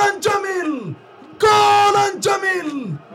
ጎለን ጀሚል ጎለን ጀሚል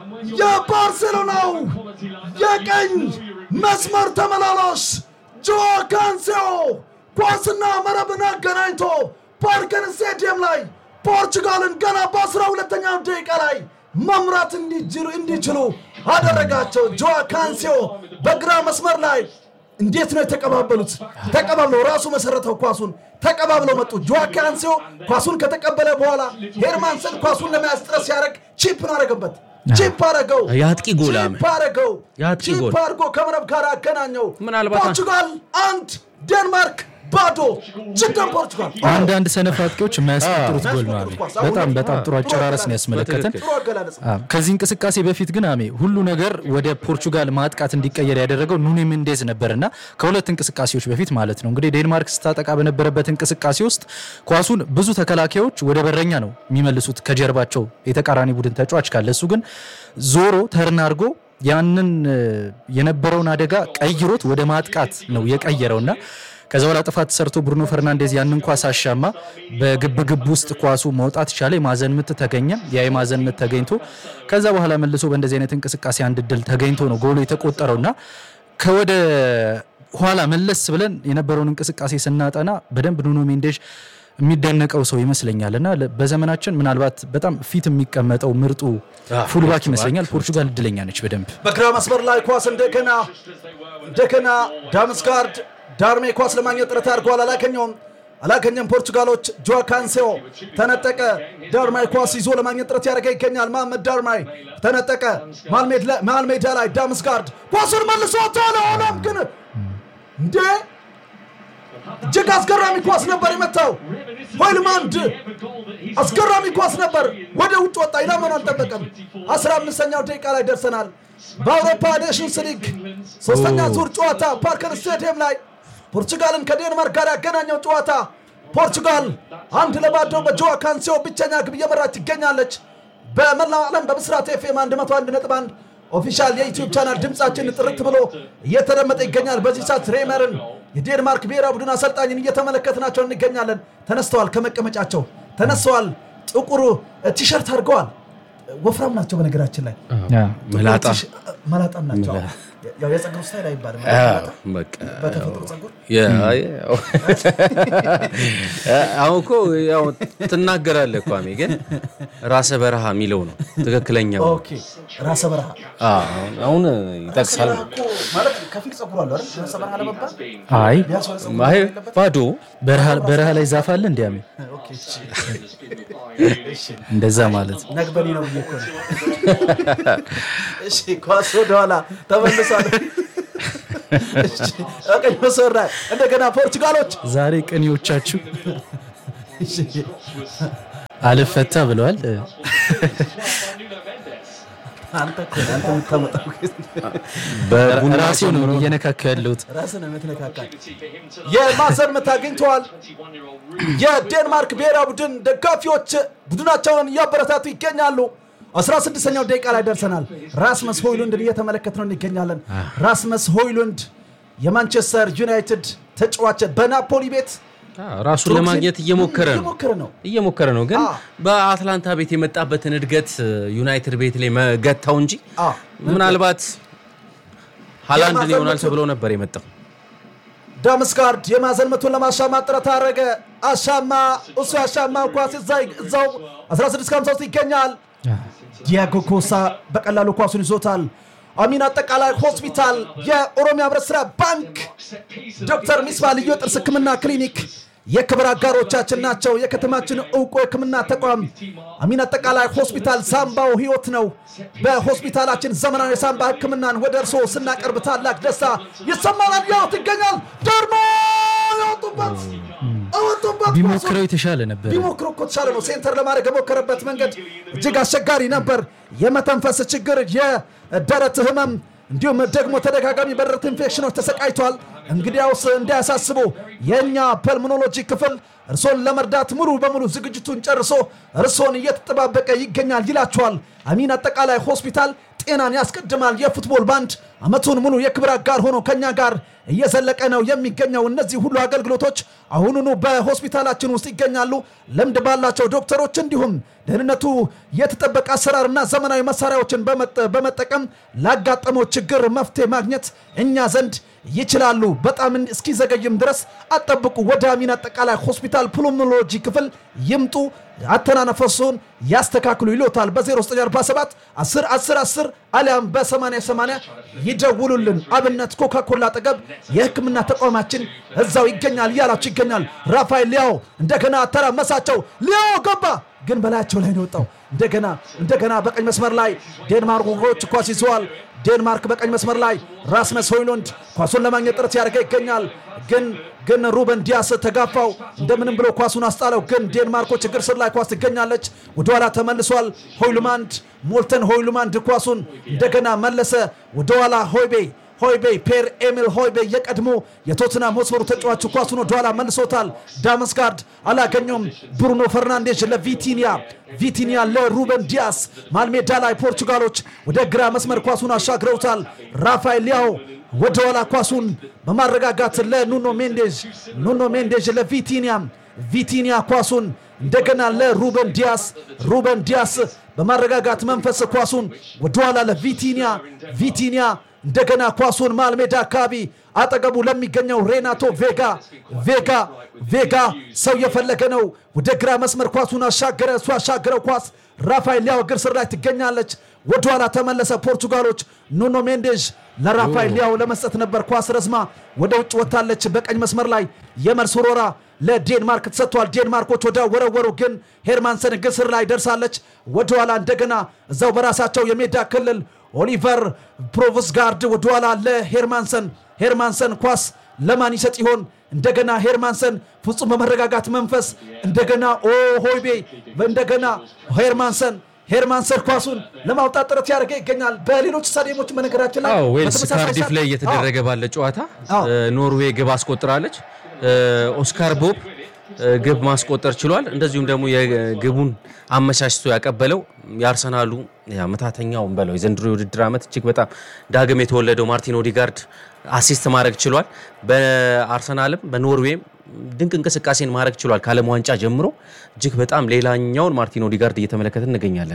የባርሴሎናው የቀኝ መስመር ተመላላሽ ጆዋ ካንሴዮ ኳስና መረብን አገናኝቶ ፓርከር ስቴዲየም ላይ ፖርቹጋልን ገና በአስራ ሁለተኛው ደቂቃ ላይ መምራት እንዲችሉ አደረጋቸው። ጆዋ ካንሴዮ በግራ መስመር ላይ እንዴት ነው የተቀባበሉት? ተቀባብለው ራሱ መሰረተው ኳሱን ተቀባብለው መጡ። ጆዋ ካንሴዮ ኳሱን ከተቀበለ በኋላ ሄርማንሰን ኳሱን ለመያዝ ጥረት ሲያደርግ ቺፕን አረገበት። ቺፕ አረገው፣ የአጥቂ ጎል ቺፕ አረገው፣ የአጥቂ ቺፕ ጎል። አድርጎ ከመረብ ጋር አገናኘው። ምናልባት- ፖርቹጋል አንድ ዴንማርክ ባዶ። ችግር ፖርቹጋል አንዳንድ ሰነፍ አጥቂዎች የማያስቆጥሩት ጎል ነው። አሜ በጣም በጣም ጥሩ አጨራረስ ነው ያስመለከተን። ጥሩ አገላለጽ አዎ፣ ከዚህ እንቅስቃሴ በፊት ግን አሜ ሁሉ ነገር ወደ ፖርቹጋል ማጥቃት እንዲቀየር ያደረገው ኑኔ ሜንዴዝ ነበርና ከሁለት እንቅስቃሴዎች በፊት ማለት ነው እንግዲህ ዴንማርክ ስታጠቃ በነበረበት እንቅስቃሴ ውስጥ ቋሱን ብዙ ተከላካዮች ወደ በረኛ ነው የሚመልሱት ከጀርባቸው የተቃራኒ ቡድን ተጫዋች ካለ እሱ ግን ዞሮ ተርን አድርጎ ያንን እ፣ የነበረውን አደጋ ቀይሮት ወደ ማጥቃት ነው የቀየረውና ከዛ በኋላ ጥፋት ሰርቶ ብሩኖ ፈርናንዴዝ ያንን ኳስ አሻማ በግብግብ ውስጥ ኳሱ መውጣት ቻለ። የማዘን ምት ተገኘ። ያ የማዘን ምት ተገኝቶ ከዛ በኋላ መልሶ በእንደዚህ አይነት እንቅስቃሴ አንድ ድል ተገኝቶ ነው ጎሉ የተቆጠረውና ከወደ ኋላ መለስ ብለን የነበረውን እንቅስቃሴ ስናጠና በደንብ ኑኖ ሜንዴዥ የሚደነቀው ሰው ይመስለኛል እና ለ- በዘመናችን ምናልባት በጣም ፊት የሚቀመጠው ምርጡ ፉልባክ ይመስለኛል። ፖርቹጋል እድለኛ ነች በደንብ በግራ መስመር ላይ ኳስ እንደገና እንደገና ዳምስጋርድ ዳርሜ ኳስ ለማግኘት ጥረት አድርጓል። አላገኘውም አላገኘም። ፖርቹጋሎች ጆዋ ካንሴዮ ተነጠቀ። ዳርማይ ኳስ ይዞ ለማግኘት ጥረት ያደረገ ይገኛል። መሐመድ ዳርማይ ተነጠቀ። መሃል ሜዳ ላይ ዳምስጋርድ ኳሱን መልሶታል። ሆኖም ግን እንዴ እጅግ አስገራሚ ኳስ ነበር የመታው ሆይልማንድ አስገራሚ ኳስ ነበር። ወደ ውጭ ወጣ። ኢላማን አልጠበቀም። አስራ አምስተኛው ደቂቃ ላይ ደርሰናል። በአውሮፓ ኔሽንስ ሊግ ሶስተኛ ዙር ጨዋታ ፓርከር ስቴዲየም ላይ ፖርቹጋልን ከዴንማርክ ጋር ያገናኘው ጨዋታ ፖርቹጋል አንድ ለባዶ በጆዋ ካንሴዮ ብቸኛ ግብ እየመራች ትገኛለች። በመላው ዓለም በብስራት ኤፍኤም 101.1 ኦፊሻል የዩቲዩብ ቻናል ድምፃችን ጥርት ብሎ እየተደመጠ ይገኛል። በዚህ ሰዓት ሬመርን የዴንማርክ ብሔራዊ ቡድን አሰልጣኝን እየተመለከትናቸው እንገኛለን። ተነስተዋል፣ ከመቀመጫቸው ተነስተዋል። ጥቁር ቲሸርት አድርገዋል። ወፍራም ናቸው። በነገራችን ላይ መላጣ መላጣም ናቸው። ያው የፀጉር ስታይል አይባልም። በቃ በተፈጥሮ ፀጉር ያ- ያው- አሁን እኮ ያው ትናገራለህ እኮ አሜ፣ ግን ራሰ በረሃ የሚለው ነው ትክክለኛው። ኦኬ ራሰ በረሃ አዎ፣ አሁን ይጠቅሳል። በረሃ እኮ ማለት ከፊል ፀጉር አለው አይደል? ራሰ በረሃ ለመባል አይ ቢያንስ ወደ ፀጉር አይ የለበት? ባዶ በረሃ- በረሃ ላይ ዛፍ አለ እንዲ አሜ ኦኬ፣ እሺ። እሺ። እንደዛ ማለት ነው። ነግበኔ ነው ብዬ እኮ ነው። እሺ ኳስ ወደኋላ ተመልሷል። እሺ፣ ቀኝ መስመር ላይ እንደገና ፖርቹጋሎች ዛሬ ቅኔዎቻችሁ እሺ፣ አልፈታ ብለዋል። አንተ እኮ ነህ፣ አንተ የምታመጣው በቡና ራሴው ነው እየነካካ ያለሁት። ራስህ ነው የምትነካካል። የማዕዘን ምት አግኝተዋል። የዴንማርክ ብሔራዊ ቡድን ደጋፊዎች ቡድናቸውን እያበረታቱ ይገኛሉ። 16ኛው ደቂቃ ላይ ደርሰናል። ራስመስ ሆይሉንድን እየተመለከት ነው እንገኛለን። ራስመስ ሆይሉንድ የማንቸስተር ዩናይትድ ተጫዋች በናፖሊ ቤት አዎ፣ ራሱን ለማግኘት እየሞከረ ነው እየሞከረ ነው። እየሞከረ ነው ግን አዎ። በአትላንታ ቤት የመጣበትን እድገት ዩናይትድ ቤት ላይ መገታው እንጂ አዎ። ምናልባት ሃላንድን የማዕዘን ይሆናል ምቱን- ተብሎ ነበር የመጣው። ዳምስጋርድ የማዕዘን ምቱን ለማሻማት ጥረት አደረገ። አሻማ እሱ ያሻማ ኳስ እዛ- እዛው 1653 ይገኛል። ዲያጎ ኮሳ በቀላሉ ኳሱን ይዞታል። አሚን አጠቃላይ ሆስፒታል፣ የኦሮሚያ ህብረት ስራ ባንክ፣ ዶክተር ሚስባ ልዩ የጥርስ ህክምና ክሊኒክ የክብር አጋሮቻችን ናቸው። የከተማችን እውቁ የህክምና ተቋም አሚን አጠቃላይ ሆስፒታል ሳምባው ህይወት ነው። በሆስፒታላችን ዘመናዊ የሳምባ ህክምናን ወደ እርስዎ ስናቀርብ ታላቅ ደስታ ይሰማናል። ያወት ይገኛል ደግሞ ያወጡበት አወጡበት ቢሞክረው የተሻለ ነበር። ቢሞክሩ እኮ ተሻለ ነው። ሴንተር ለማድረግ የሞከረበት መንገድ እጅግ አስቸጋሪ ነበር። የመተንፈስ ችግር፣ የደረት ህመም እንዲሁም ደግሞ ተደጋጋሚ በደረት ኢንፌክሽኖች ተሰቃይቷል። እንግዲያውስ እንዳያሳስቡ የእኛ ፐልሞኖሎጂ ክፍል እርሶን ለመርዳት ሙሉ በሙሉ ዝግጅቱን ጨርሶ እርሶን እየተጠባበቀ ይገኛል ይላቸዋል። አሚን አጠቃላይ ሆስፒታል ጤናን ያስቀድማል። የፉትቦል ባንድ አመቱን ሙሉ የክብር አጋር ሆኖ ከኛ ጋር እየዘለቀ ነው የሚገኘው። እነዚህ ሁሉ አገልግሎቶች አሁኑኑ በሆስፒታላችን ውስጥ ይገኛሉ። ልምድ ባላቸው ዶክተሮች እንዲሁም ደህንነቱ የተጠበቀ አሰራርና ዘመናዊ መሳሪያዎችን በመጠ- በመጠቀም ላጋጠመው ችግር መፍትሄ ማግኘት እኛ ዘንድ ይችላሉ። በጣም እስኪዘገይም ድረስ አጠብቁ። ወደ አሚን አጠቃላይ ሆስፒታል ፕሉሞሎጂ ክፍል ይምጡ። አተናነፈሱን ያስተካክሉ ይሎታል። በ0947 10 10 10 አሊያም በ8080 ይደውሉልን። አብነት ኮካኮላ አጠገብ የሕክምና ተቋማችን እዛው ይገኛል እያላችሁ ይገኛል። ራፋኤል ሊያው እንደገና ተራመሳቸው። ሊያው ገባ ግን በላያቸው ላይ ነው የወጣው። እንደገና እንደገና በቀኝ መስመር ላይ ዴንማርኮች ኳስ ይዘዋል። ዴንማርክ በቀኝ መስመር ላይ ራስመስ ሆይሉንድ ኳሱን ለማግኘት ጥረት ያደርገ ይገኛል። ግን ግን ሩበን ዲያስ ተጋፋው፣ እንደምንም ብሎ ኳሱን አስጣለው። ግን ዴንማርኮች እግር ስር ላይ ኳስ ትገኛለች። ወደኋላ ተመልሷል። ሆይሉማንድ ሞልተን ሆይሉማንድ ኳሱን እንደገና መለሰ ወደኋላ ሆይቤ ሆይቤ ፔር ኤሚል ሆይቤ የቀድሞ የቶትናም ሆስፐሩ ተጫዋቹ ኳሱን ወደኋላ መልሶታል። ዳመስጋርድ አላገኘውም። ብሩኖ ፈርናንዴዝ ለቪቲኒያ ቪቲኒያ ለሩበን ዲያስ ማልሜዳ ላይ ፖርቹጋሎች ወደ ግራ መስመር ኳሱን አሻግረውታል። ራፋኤል ሊያው ወደኋላ ኳሱን በማረጋጋት ለኑኖ ሜንዴዝ ኑኖ ሜንዴዝ ለቪቲኒያ ቪቲኒያ ኳሱን እንደገና ለሩበን ዲያስ ሩበን ዲያስ በማረጋጋት መንፈስ ኳሱን ወደኋላ ለቪቲኒያ ቪቲኒያ እንደገና ኳሱን መሃል ሜዳ አካባቢ አጠገቡ ለሚገኘው ሬናቶ ቬጋ ቬጋ ቬጋ ሰው የፈለገ ነው። ወደ ግራ መስመር ኳሱን አሻገረ። እሱ አሻገረው ኳስ ራፋኤል ሊያው እግር ስር ላይ ትገኛለች። ወደኋላ ተመለሰ። ፖርቱጋሎች ኑኖ ሜንዴዥ ለራፋኤል ሊያው ለመስጠት ነበር። ኳስ ረዝማ ወደ ውጭ ወጥታለች። በቀኝ መስመር ላይ የመልስ ወረራ ለዴንማርክ ተሰጥቷል። ዴንማርኮች ወደ ወረወሩ ግን ሄርማንሰን እግር ስር ላይ ደርሳለች። ወደኋላ እንደገና እዛው በራሳቸው የሜዳ ክልል ኦሊቨር ፕሮቭስጋርድ ወደኋላ ለሄርማንሰን ሄርማንሰን ኳስ ለማን ይሰጥ ይሆን? እንደገና ሄርማንሰን ፍጹም በመረጋጋት መንፈስ እንደገና ኦ ሆይቤ እንደገና ሄርማንሰን ሄርማንሰን ኳሱን ለማውጣት ጥረት ያደርገ ይገኛል። በሌሎች ስታዲየሞች በነገራችን ላይ አዎ ዌልስ በተመሳሳይ ካርዲፍ ሰዓት- ላይ እየተደረገ ባለ ጨዋታ አዎ። እ፣ ኖርዌይ ግብ አስቆጥራለች። እ፣ ኦስካር ቦብ እ፣ ግብ ማስቆጠር ችሏል። እንደዚሁም ደግሞ የግቡን አመቻችቶ ያቀበለው የአርሰናሉ ምታተኛውን በለው የዘንድሮ የውድድር ዓመት እጅግ በጣም ዳግም የተወለደው ማርቲን ኦዲጋርድ አሲስት ማድረግ ችሏል። በአርሰናልም በኖርዌይም ድንቅ እንቅስቃሴን ማድረግ ችሏል። ከዓለም ዋንጫ ጀምሮ እጅግ በጣም ሌላኛውን ማርቲን ኦዲጋርድ እየተመለከትን እንገኛለን።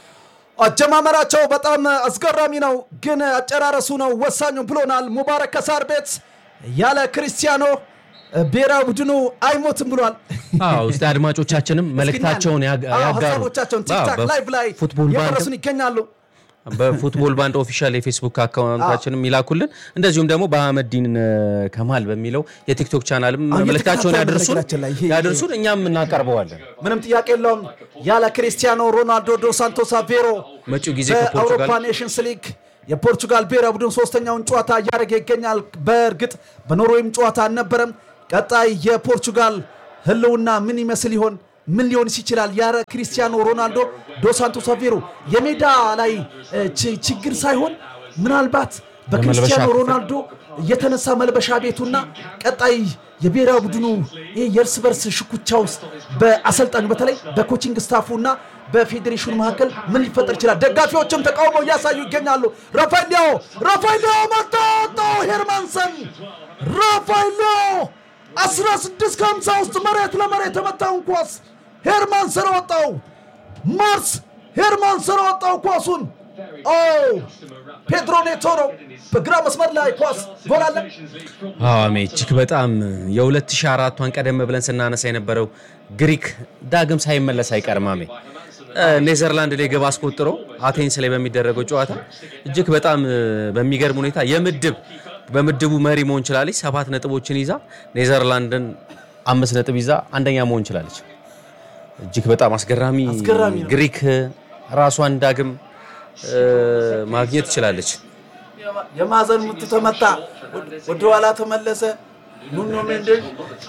አጀማመራቸው በጣም አስገራሚ ነው፣ ግን አጨራረሱ ነው ወሳኙ ብሎናል። ሙባረክ ከሳር ቤት ያለ ክርስቲያኖ ብሔራዊ ቡድኑ አይሞትም ብሏል። አዎ እስቲ አድማጮቻችንም መልእክታቸውን ያጋ- አዎ፣ ያጋሩ። ሀሳቦቻቸውን ቲክታክ አዎ፣ ላይቭ ላይ በፉትቦል ባንድ የደረሱን ይገኛሉ። በፉትቦል ባንድ ኦፊሻል የፌስቡክ አካውንታችንም ይላኩልን። እንደዚሁም ደግሞ በአህመዲን ከማል በሚለው የቲክቶክ ቻናልም አዎ፣ መልእክታቸውን እየተከታተሉ ያደርሱን በነገራችን ላይ ይሄ- ያደርሱን እኛም እናቀርበዋለን። ምንም ጥያቄ የለውም። ያለ ክሪስቲያኖ ሮናልዶ ዶ ሳንቶስ አቬሮ መጪው ጊዜ በአውሮፓ ከፖርቱጋል ኔሽንስ ሊግ የፖርቹጋል ብሔራዊ ቡድን ሶስተኛውን ጨዋታ እያደረገ ይገኛል። በእርግጥ በኖርዌይም ጨዋታ አልነበረም። ቀጣይ የፖርቹጋል ህልውና ምን ይመስል ይሆን? ምን ሊሆንስ ይችላል? ያረ ክሪስቲያኖ ሮናልዶ ዶ ሳንቶስ አቬሮ የሜዳ ላይ እ, ች- ችግር ሳይሆን ምናልባት በክሪስቲያኖ ክፍል። ሮናልዶ የተነሳ መልበሻ ቤቱና ቀጣይ የብሔራዊ ቡድኑ ይህ የእርስ በርስ ሽኩቻ ውስጥ በአሰልጣኙ በተለይ በኮቺንግ ስታፉ እና በፌዴሬሽኑ መካከል ምን ሊፈጠር ይችላል? ደጋፊዎችም ተቃውሞ እያሳዩ ይገኛሉ። ራፋኤል ሊያኦ ራፋኤል ሊያኦ መጣ ወጣው ሄርማንሰን ራፋኤል ሊያኦ 16 ከ50 ውስጥ መሬት ለመሬት የመታውን ኳስ ሄርማንሰን ወጣው። ማርስ ሄርማንሰን ወጣው ኳሱን ኦ ፔድሮ ኔቶ ነው በግራ መስመር ላይ ኳስ ጎል አለ። አሜ እጅግ በጣም የ2004ቷን ቀደም ብለን ስናነሳ የነበረው ግሪክ ዳግም ሳይመለስ አይቀርም። አሜ እ፣ ኔዘርላንድ ላይ ግብ አስቆጥሮ አቴንስ ላይ በሚደረገው ጨዋታ እጅግ በጣም እ፣ በሚገርም ሁኔታ የምድብ በምድቡ መሪ መሆን ችላለች። ሰባት ነጥቦችን ይዛ ኔዘርላንድን አምስት ነጥብ ይዛ አንደኛ መሆን ችላለች። እጅግ በጣም አስገራሚ አስገራሚ ነው። ግሪክ ራሷን ዳግም እ፣ ማግኘት ትችላለች። የማዕዘን ምት ተመታ፣ ወደኋላ ተመለሰ። ኑኖ ሜንዴዝ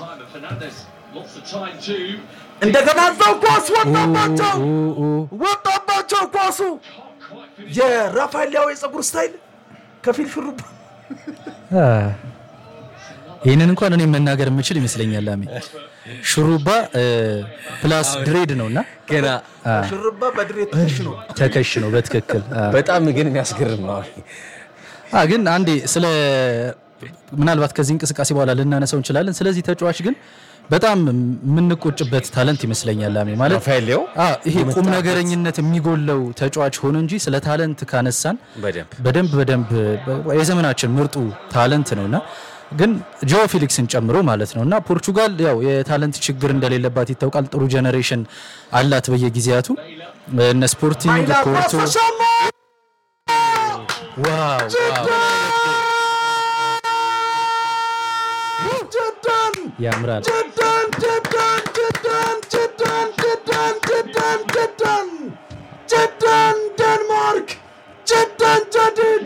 እንደገና እዛው ኳስ ወጣባቸው ወጣባቸው ኳሱ የራፋኤል ሊያው የፀጉር ስታይል ከፊል ሹሩባ ይህንን እንኳን እኔ መናገር የምችል ይመስለኛል። አሜ ሹሩባ እ፣ ፕላስ ድሬድ ነው እና ገና ሹሩባ በድሬት ትሽ ነው። ተከሽ ነው በትክክል አ፣ በጣም ግን የሚያስገርም ነው። አ፣ ግን አንዴ ስለ ምናልባት ከዚህ እንቅስቃሴ በኋላ ልናነሳው እንችላለን። ስለዚህ ተጫዋች ግን በጣም የምንቆጭበት ታለንት ይመስለኛል ላሜ ማለት ራፋኤል ሊያው አ፣ ይሄ ቁም ነገረኝነት የሚጎለው ተጫዋች ሆነ እንጂ ስለ ታለንት ካነሳን በደንብ በደንብ በደንብ የዘመናችን ምርጡ ታለንት ነውና ግን ጆ ፊሊክስን ጨምሮ ማለት ነው እና ፖርቹጋል ያው የታለንት ችግር እንደሌለባት ይታወቃል። ጥሩ ጀኔሬሽን አላት በየጊዜያቱ እነ ስፖርቲንግ ኃይላ ኳስ ኮርቶ ተሻማ ዋው ዋው ጅዳን ያምራል። ጅዳን ጅዳን ጅዳን ጅዳን ጅዳን ጅዳን ጅዳን ጅዳን ዴንማርክ ጅዳን ጀዲድ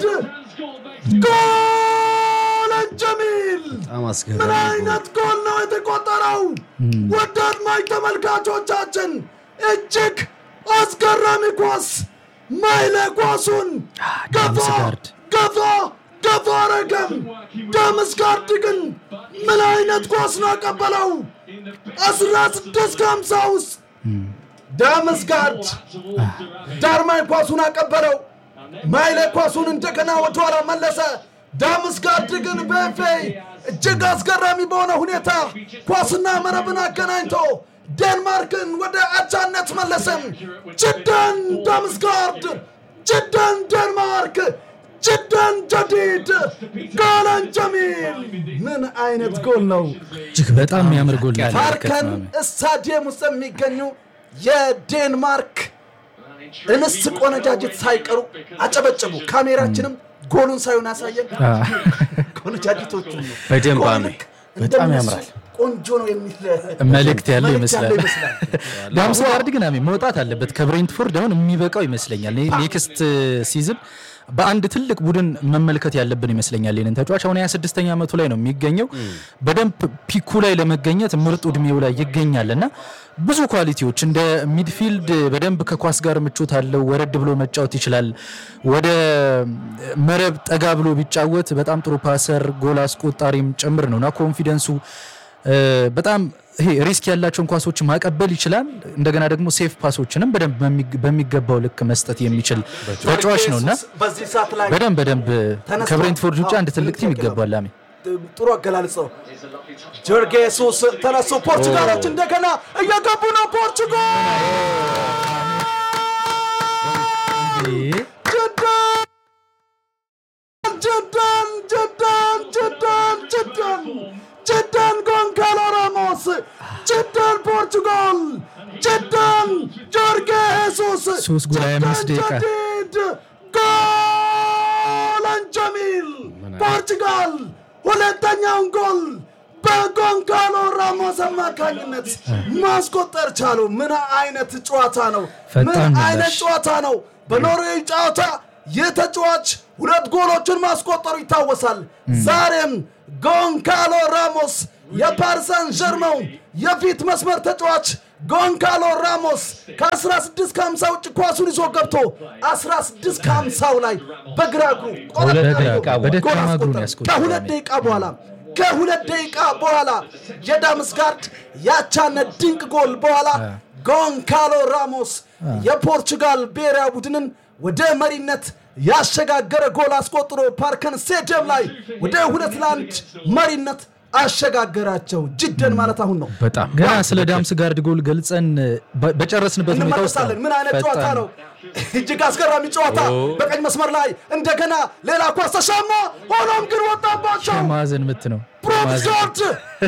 ጎለን ጀሚል በጣም ምን አስገራሚ አይነት ጎል ነው የተቆጠረው? ውድ አድማጭ ተመልካቾቻችን እጅግ አስገራሚ ኳስ ማይለ ኳሱን ገፋ ዳምስጋርድ ገፋ ገፋ አረገም። ዳምስጋርድ ግን ምን አይነት ኳስ ነው ያቀበለው? አስራ ስድስት ከሀምሳ ውስጥ ዳምስጋርድ ዳርማይ ኳሱን አቀበለው። ማይለ ኳሱን እንደገና ወደኋላ መለሰ። ዳምስጋርድ ግን በፌ እጅግ አስገራሚ በሆነ ሁኔታ ኳስና መረብን አገናኝቶ ዴንማርክን ወደ አቻነት መለሰም። ጅዳን ዳምስጋርድ፣ ጅዳን ዴንማርክ፣ ጅዳን ጀዲድ፣ ጎለን ጀሚል። ምን አይነት ጎል ነው! እጅግ በጣም የሚያምር ጎል ነው ፓርከን የተመለከትነው። ስታዲየም ውስጥ የሚገኙ የዴንማርክ እንስት ቆነጃጅት ሳይቀሩ አጨበጨቡ። ካሜራችንም ጎሉን ሳይሆን ያሳየን አ፣ ቆነጃጅቶቹ ነው። በደንብ ጎል አሜ። ልክ በጣም እንደነሱ ያምራል። ቆንጆ ነው የሚል መልእክት ያለው መልእክት ይመስላል። ያለው ይመስላል። ዳምስጋርድ ግን አሜ መውጣት አለበት ከብሬንትፎርድ አሁን የሚበቃው ይመስለኛል። ኔ- ኔክስት ሲዝን በአንድ ትልቅ ቡድን መመልከት ያለብን ይመስለኛል። ይህንን ተጫዋች አሁን 26ኛ ዓመቱ ላይ ነው የሚገኘው። በደንብ ፒኩ ላይ ለመገኘት ምርጡ እድሜው ላይ ይገኛል እና ብዙ ኳሊቲዎች እንደ ሚድፊልድ በደንብ ከኳስ ጋር ምቾት አለው። ወረድ ብሎ መጫወት ይችላል። ወደ መረብ ጠጋ ብሎ ቢጫወት በጣም ጥሩ ፓሰር፣ ጎል አስቆጣሪም ጭምር ነው እና ኮንፊደንሱ እ፣ በጣም ይሄ ሪስክ ያላቸውን ኳሶች ማቀበል ይችላል። እንደገና ደግሞ ሴፍ ፓሶችንም በደንብ በሚግ- በሚገባው ልክ መስጠት የሚችል ተጫዋች ነው እና ኢየሱስ በዚህ ሰዓት ላይ በደንብ በደንብ ተነስቷል። ከብሬንትፎርድ ውጭ አዎ፣ አንድ ትልቅ ቲም ትልቅ ይገባል። ላሜ ጥሩ አገላለጽ ነው። ጆርጌ ሱስ ተነሱ። ፖርቹጋሎች እንደገና እየገቡ ነው። ፖርቹጋል ጅዳን ጅዳን ጅዳን ጅዳን ጅዳን ጎንካሎ ራሞስ ጅዳን ፖርቹጋል ጅዳን ጆርጌ ሄሱስ ሶስት ጎል 25 ደቂቃ። ጀዲድ ጎለን ጀሚል ፖርቹጋል ሁለተኛውን ጎል በጎንካሎ ራሞስ አማካኝነት ማስቆጠር ቻሉ። ምን አይነት ጨዋታ ነው! ምን ፈጣን ምላሽ። አይነት ጨዋታ ነው! በኖርዌይ ጨዋታ ይህ ተጫዋች ሁለት ጎሎችን ማስቆጠሩ ይታወሳል። ዛሬም ጎንካሎ ራሞስ የፓሪሰን ጀርመው የፊት መስመር ተጫዋች ጎንካሎ ራሞስ ከ16 ከ50 ውጭ ኳሱን ይዞ ገብቶ 16 ከ50 ላይ በግራ እግሩ ቆረጥ በግራ አድርጎ እግሩ፣ በደካማ ጎል እግሩ ነው አስቆጠረ። ያስቆጠረው። ከሁለት ደቂቃ በኋላ ከሁለት ደቂቃ በኋላ የዳምስጋርድ ያቻነት ድንቅ ጎል በኋላ ጎንካሎ ራሞስ የፖርቹጋል ብሔራዊ ቡድንን ወደ መሪነት ያሸጋገረ ጎል አስቆጥሮ ፓርከን ስቴዲየም ላይ ወደ ሁለት ለአንድ መሪነት አሸጋገራቸው። ጅደን ማለት አሁን ነው። በጣም ገና ስለ ዳምስጋርድ ጎል ገልጸን በ- በጨረስንበት ሁኔታ ውስጥ እንመለሳለን። ምን አይነት ጨዋታ ፈጣን ነው! እጅግ አስገራሚ ጨዋታ። በቀኝ መስመር ላይ እንደገና ሌላ ኳስ ተሻማ። ሆኖም ግን ወጣባቸው። ማዕዘን ምት ነው። ማዕዘን ፕሮቴስታንት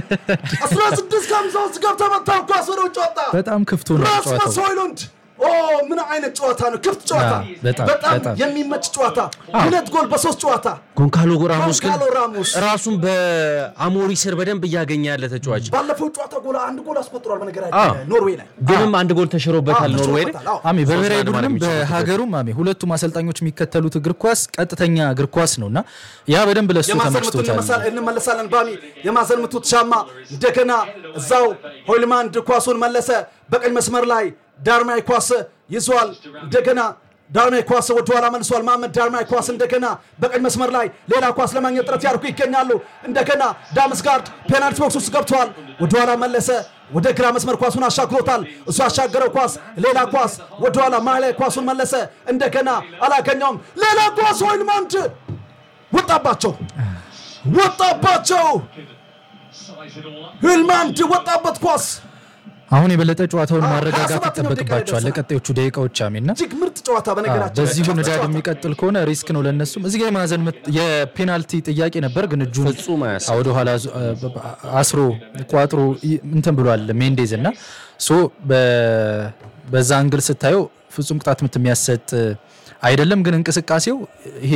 16 ከሀምሳ ውስጥ ገብተህ መታው ኳስ ወደ ውጭ ወጣ። በጣም ክፍቱ ነው ራስመስ ጨዋታው። ሆይሉንድ ኦ ምን አይነት ጨዋታ ነው! ክፍት ጨዋታ፣ አዎ፣ በጣም፣ በጣም በጣም። የሚመች ጨዋታ። ሁለት ጎል በሶስት ጨዋታ ጎንካሎ ራሞስ ግን ጎንካሎ ራሞስ ራሱን በአሞሪ ስር በደንብ እያገኘ ያለ ተጫዋች ባለፈው ጨዋታ ጎል አንድ ጎል አስቆጥሯል። አዎ። በነገራችን ኖርዌይ ላይ ግንም አንድ ጎል ተሽሮበታል አዎ፣ ኖርዌይ ላይ ተሽሮበታል። አዎ። አሜ በብሔራዊ ሶስት ለአንድ ቡድንም ማለት የሚችሉት በሀገሩም አሜ ሁለቱም አሰልጣኞች የሚከተሉት እግር ኳስ ቀጥተኛ እግር ኳስ ነው እና ያ በደንብ ለሱ የማዘን ምቱን ተመችቶታል። እንመሳ- እንመለሳለን። ባሚ የማዘን ምቱት ሻማ እንደገና እዛው ሆይልማንድ ኳሱን መለሰ። በቀኝ መስመር ላይ ዳርማይ ኳስ ይዟል። እንደገና ዳርማይ ኳስ ወደኋላ መልሷል። መሐመድ ዳርማይ ኳስ እንደገና በቀኝ መስመር ላይ ሌላ ኳስ ለማግኘት ጥረት ያደርጉ ይገኛሉ። እንደገና ዳምስጋርድ ፔናልቲ ቦክስ ውስጥ ገብተዋል። ወደኋላ መለሰ። ወደ ግራ መስመር ኳሱን አሻግሮታል። እሱ ያሻገረው ኳስ ሌላ ኳስ ወደኋላ መሀል ላይ ኳሱን መለሰ። እንደገና አላገኘውም። ሌላ ኳስ ሆይልማንድ ወጣባቸው ወጣባቸው ህልማንድ ወጣበት ኳስ አሁን የበለጠ ጨዋታውን አዎ፣ ማረጋጋት 27ኛው ደቂቃ ይጠበቅባቸዋል ላይ ለቀጣዮቹ ደቂቃዎች አሜና እጅግ ምርጥ ጨዋታ በነገራችን በዚሁ ላይ። ንዳድ ጨዋታ። የሚቀጥል ከሆነ ሪስክ ነው ለነሱም። እዚህ ጋር የማዕዘን ምት የፔናልቲ ጥያቄ ነበር፣ ግን እጁን ፍጹም አያሳይ። ወደ ኋላ ዙ- አስሮ ቋጥሮ ይ- እንትን ብሏል ሜንዴዝ እና ሶ በ- በዛ አንግል ስታየው ፍጹም ቅጣት ምት የሚያሰጥ አይደለም፣ ግን እንቅስቃሴው ይሄ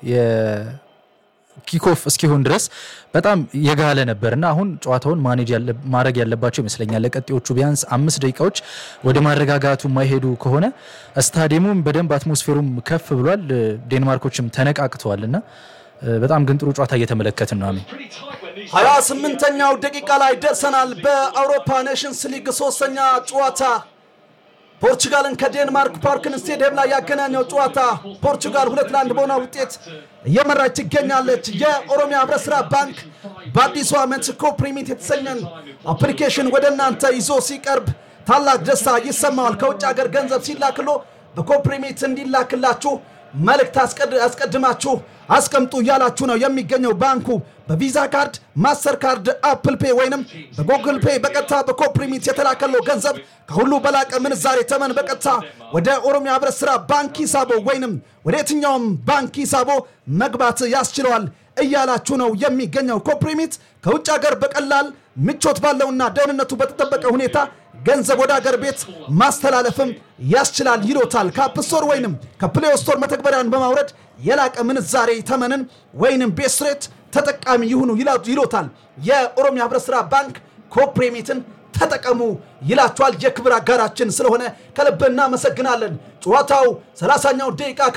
ኪኮፍ እስኪሆን ድረስ በጣም የጋለ ነበር እና አሁን ጨዋታውን ማኔጅ ያለ- ማድረግ ያለባቸው ይመስለኛል። ለቀጤዎቹ ቢያንስ አምስት ደቂቃዎች ወደ ማረጋጋቱ የማይሄዱ ከሆነ ስታዲየሙም በደንብ አትሞስፌሩም ከፍ ብሏል። ዴንማርኮችም ተነቃቅተዋል እና በጣም ግን ጥሩ ጨዋታ እየተመለከትን ነው። አሜን ሀያ ስምንተኛው ደቂቃ ላይ ደርሰናል። በአውሮፓ ኔሽንስ ሊግ ሶስተኛ ጨዋታ ፖርቹጋልን ከዴንማርክ ፓርክን ስቴዲየም ላይ ያገናኘው ጨዋታ ፖርቹጋል ሁለት ለአንድ በሆነ ውጤት እየመራች ትገኛለች። የኦሮሚያ ህብረት ስራ ባንክ በአዲሱ ዓመት ኮፕሪሚት የተሰኘን አፕሊኬሽን ወደ እናንተ ይዞ ሲቀርብ ታላቅ ደስታ ይሰማዋል። ከውጭ ሀገር ገንዘብ ሲላክሎ በኮፕሪሚት እንዲላክላችሁ መልእክት አስቀድ- አስቀድማችሁ አስቀምጡ እያላችሁ ነው የሚገኘው ባንኩ በቪዛ ካርድ፣ ማስተር ካርድ፣ አፕል ፔ ወይንም በጉግል ፔ በቀጥታ በኮፕሪሚት የተላከለው ገንዘብ ከሁሉ በላቀ ምንዛሬ ተመን በቀጥታ ወደ ኦሮሚያ ህብረት ስራ ባንክ ሂሳቦ ወይንም ወደ የትኛውም ባንክ ሂሳቦ መግባት ያስችለዋል እያላችሁ ነው የሚገኘው። ኮፕሪሚት ከውጭ ሀገር በቀላል ምቾት ባለውና ደህንነቱ በተጠበቀ ሁኔታ ገንዘብ ወደ ሀገር ቤት ማስተላለፍም ያስችላል ይሎታል። ከአፕ ስቶር ወይንም ከፕሌይ ስቶር መተግበሪያን በማውረድ የላቀ ምንዛሬ ተመንን ወይንም ቤስ ሬት ተጠቃሚ ይሁኑ ይላ- ይሎታል። የኦሮሚያ ህብረት ስራ ባንክ ኮፕሬሚትን ተጠቀሙ ይላችኋል። የክብር አጋራችን ስለሆነ ከልብ እናመሰግናለን። ጨዋታው 30ኛው ደቂቃ